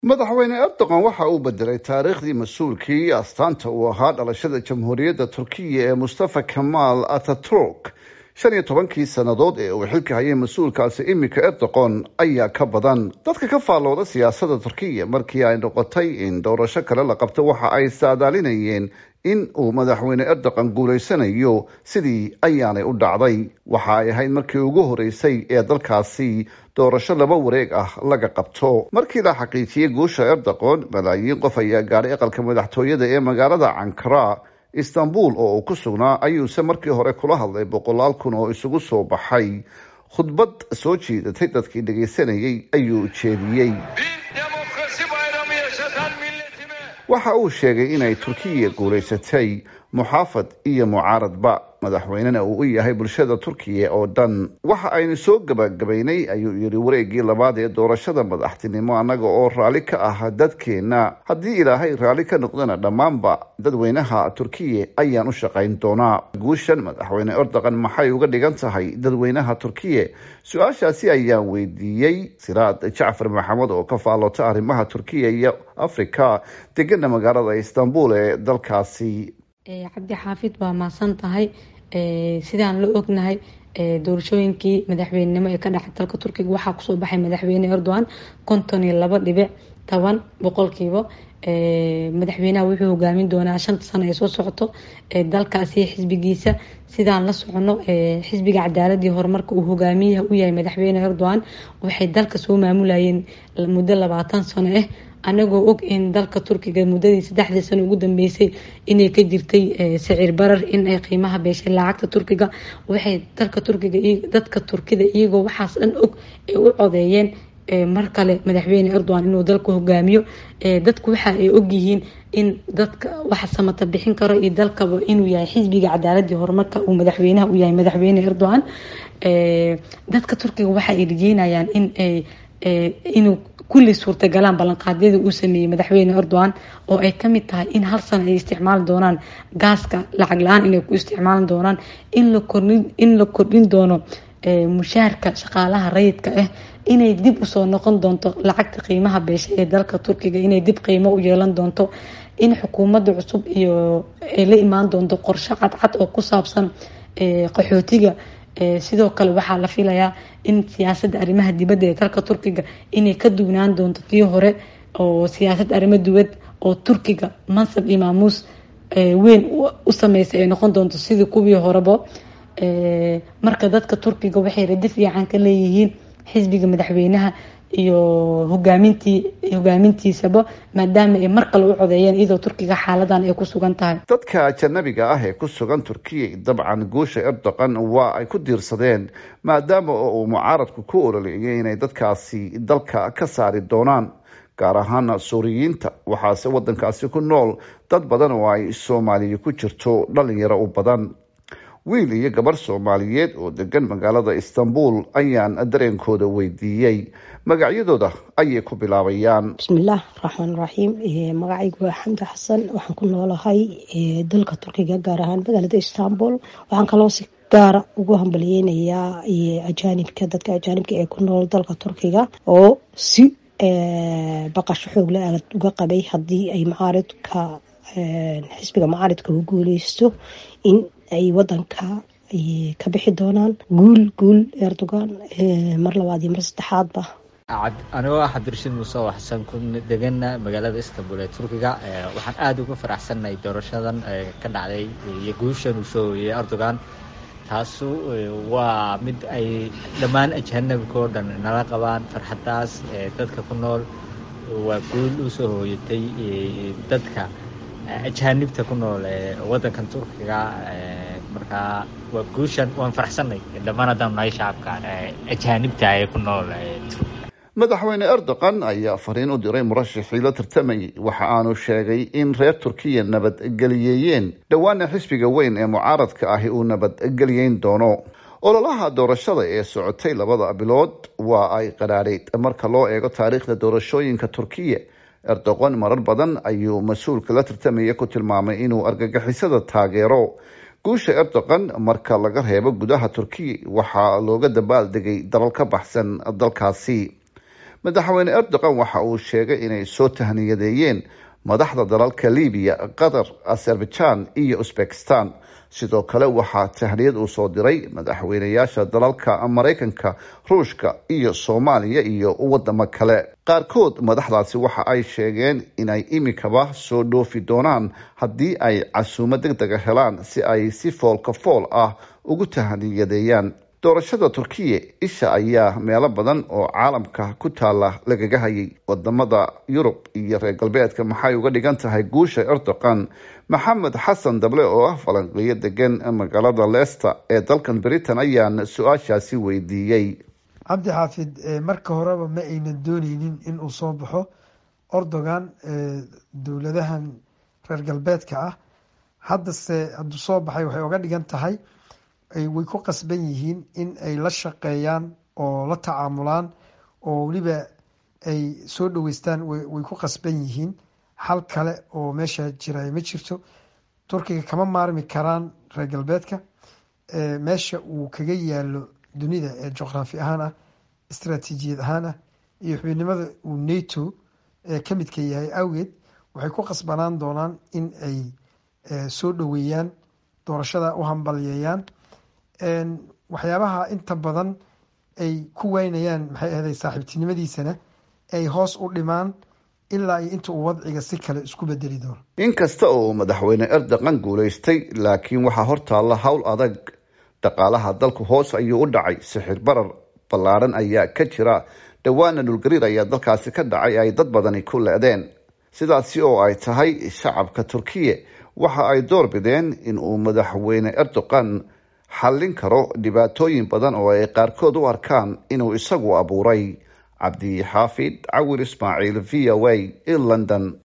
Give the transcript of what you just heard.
madaxweyne erdogan waxa uu bedelay taariikhdii mas-uulkii astaanta uu ahaa dhalashada jamhuuriyadda turkiya ee mustafa kamaal ataturk shan iyo tobankii sannadood ee uu xilka hayay mas-uulkaasi iminka erdogan ayaa ka badan dadka ka faallooda siyaasadda turkiya markii ay noqotay in doorasho kale la qabto waxa ay saadaalinayeen in uu madaxweyne erdogan guulaysanayo sidii ayaanay u dhacday waxa ay ahayd markii ugu horeysay ee dalkaasi doorasho laba wareeg ah laga qabto markii la xaqiijiyey guusha erdogan malaayiin qof ayaa gaadhay aqalka madaxtooyada ee magaalada cankara istanbul oo uu ku sugnaa ayuuse markii hore kula hadlay boqolaal kun oo isugu soo baxay khudbad soo jiidatay dadkii dhagaysanayay ayuu jeediyey waxa uu sheegay inay turkiya guulaysatay muxaafad iyo mucaaradba madaxweynena uu u yahay bulshada turkiya oo dhan waxa aynu soo gabagabaynay ayuu yidhi wareegii labaad ee doorashada madaxtinimo annaga oo raalli ka ah dadkeenna haddii ilaahay raalli ka noqdana dhammaanba dadweynaha turkiya ayaan u shaqayn doonaa guushan madaxweyne erdogan maxay uga dhigan tahay dadweynaha turkiya su-aashaasi ayaan weydiiyey siraad jacfar maxamed oo ka faallota arrimaha turkiya iyo africa degana magaalada istanbul ee dalkaasi cabdi xaafid waa mahadsan tahay sidaan la ognahay doorashooyinkii madaxweynenimo ee ka dhacay dalka turkiga waxaa kusoo baxay madaxweyne erdogan konton iyo laba dhibic toban boqolkiiba madaxweynaha wuxuu hogaamin doonaa shanta sano ee soo socoto dalkaasi xisbigiisa sidaan la socono xisbiga cadaaladii horumarka uu hogaamiyaha u yahay madaxweyne erdogan waxay dalka soo maamulayeen muddo labaatan sano ah anagoo og in dalka turkiga muddadii saddexdii sano ugu dambeysay inay ka jirtay sicir barar in ay qiimaha beeshay lacagta turkiga waxay dalka turkiga dadka turkida iyagoo waxaas dhan og ay u codeeyeen mar kale madaxweyne erdogan inuu dalka hogaamiyo dadku waxa ay ogyihiin in dadka waxa samata bixin karo iyo dalkaba inuu yahay xisbiga cadaaladii horumarka uu madaxweynaha u yahay madaxweyne erdogan dadka turkiga waxa ay rajeynayaan in inuu kulli suurtagalaan ballanqaadyada uu sameeyey madaxweyne erdogan oo ay kamid tahay in hal sano ay isticmaali doonaan gaaska lacag la-aan inay ku isticmaali doonaan in la kordhin doono mushaarka shaqaalaha rayidka ah inay dib usoo noqon doonto lacagta qiimaha beesha ee dalka turkiga inay dib qiimo u yeelan doonto in xukuumadda cusub iyo ay la imaan doonto qorshe cadcad oo ku saabsan qaxootiga sidoo kale waxaa la filayaa in siyaasadda arrimaha dibadda ee dalka turkiga inay ka duwnaan doonto tii hore oo siyaasad arrimo dibad oo turkiga mansab iyo maamuus weyn u sameysay ay noqon doonto sidii kuwii horeba marka dadka turkiga waxay radi fiican ka leeyihiin xisbiga madaxweynaha iyo hogaamintii hogaamintiisaba maadaama ay mar kale u codeeyeen iyadoo turkiga xaaladan ay ku sugan tahay dadka ajanabiga ah ee ku sugan turkiya dabcan guusha erdogan waa ay ku diirsadeen maadaama oo uu mucaaradku ku ololeeyay inay dadkaasi dalka ka saari doonaan gaar ahaana suuriyiinta waxaase wadankaasi ku nool dad badan oo ay soomaaliya ku jirto dhalinyaro u badan wiil iyo gabarh soomaaliyeed oo degan magaalada istanbul ayaan dareenkooda weydiiyey magacyadooda ayay ku bilaabayaan bismillaah raxmaan raxiim magacaygu waa xamdi xasan waxaan ku noolahay dalka turkiga gaar ahaan magaalada istanbul waxaan kaloo si gaara ugu hambaliyeynayaa ajaanibka dadka ajaanibka ee ku nool dalka turkiga oo si baqasho xoogle aad uga qabay haddii ay macaaridka xisbiga macaaridka u guuleysto in ay wadanka ka bixi doonaan guul guul erdogan mar labaad iyo mar saddexaadba anigoo ah cabdirashiid muuse oo xasan ku degana magaalada istanbul ee turkiga waxaan aada uga faraxsannahay doorashadan ka dhacday iyo guushan uu soo hoyey erdogan taasu waa mid ay dhammaan ajanabika oo dhan nala qabaan farxadaas dadka ku nool waa guul usoo hooyatay dadka ajaanibta ku nool ee wadankan turkiga markaa waa guushan waan faraxsanay dhammaan haddaan nahay shacabka ajaanibta ee ku nool madaxweyne erdogan ayaa fariin u diray murashaxii la tartamayay waxa aanu sheegay in reer turkiya nabadgeliyeeyeen dhowaana xisbiga weyn ee mucaaradka ahi uu nabadgeliyeyn doono ololaha doorashada ee socotay labada bilood waa ay qadhaadhayd marka loo eego taariikhda doorashooyinka turkiya erdogan marar badan ayuu mas-uulka la tartamaya ku tilmaamay inuu argagixisada taageero guusha erdogan marka laga reebo gudaha turkiya waxaa looga dabaaldegay dalal ka baxsan dalkaasi madaxweyne erdogan waxa uu sheegay inay soo tahniyadeeyeen madaxda dalalka libiya qatar azerbaijan iyo uzbekistan sidoo kale waxaa tahniyad uu soo diray madaxweyneyaasha dalalka maraykanka ruushka iyo soomaaliya iyo wadamo kale qaarkood madaxdaasi waxa ay sheegeen inay imikaba soo dhoofi doonaan haddii ay casuumo deg dega helaan si ay si foolka fool ah ugu tahniyadeeyaan doorashada turkiya isha ayaa meelo badan oo caalamka ku taala lagaga hayay wadamada yurub iyo reer galbeedka maxay uga dhigan tahay guusha erdogan maxamed xasan dable oo ah falanqeeyo degan magaalada leicester ee dalkan britain ayaan su-aashaasi weydiiyey cabdi xaafid marka horeba ma aynan dooneynin in uu soo baxo erdogan dowladahan reer galbeedka ah haddase hadduu soo baxay waxay uga dhigan tahay way ku qasban yihiin in ay la shaqeeyaan oo la tacaamulaan oo weliba ay soo dhaweystaan way ku qasban yihiin xal kale oo meesha jira ma jirto turkiga kama maarmi karaan reer galbeedka meesha uu kaga yaalo dunida ee juqraafi ahaan ah istaraatiijiyad ahaan ah iyo xubinimada uu nato ka midka yahay awgeed waxay ku qasbanaan doonaan in ay soo dhaweeyaan doorashada u hambalyeeyaan waxyaabaha inta badan ay ku waynayaan maxay ahday saaxiibtinimadiisana ay hoos u dhimaan ilaa iyo inta uu wadciga si kale isku bedeli doono inkasta oo madaxweyne erdogan guulaystay laakiin waxaa hortaalla howl adag dhaqaalaha dalku hoos ayuu u dhacay sixir barar ballaadhan ayaa ka jira dhowaana dhulgariir ayaa dalkaasi ka dhacay ay dad badani ku le-deen sidaasi oo ay tahay shacabka turkiya waxa ay door bideen in uu madaxweyne erdogan xallin karo dhibaatooyin badan oo ay qaarkood u arkaan inuu isagu abuuray cabdi xaafid cawir ismaaciil v o a i london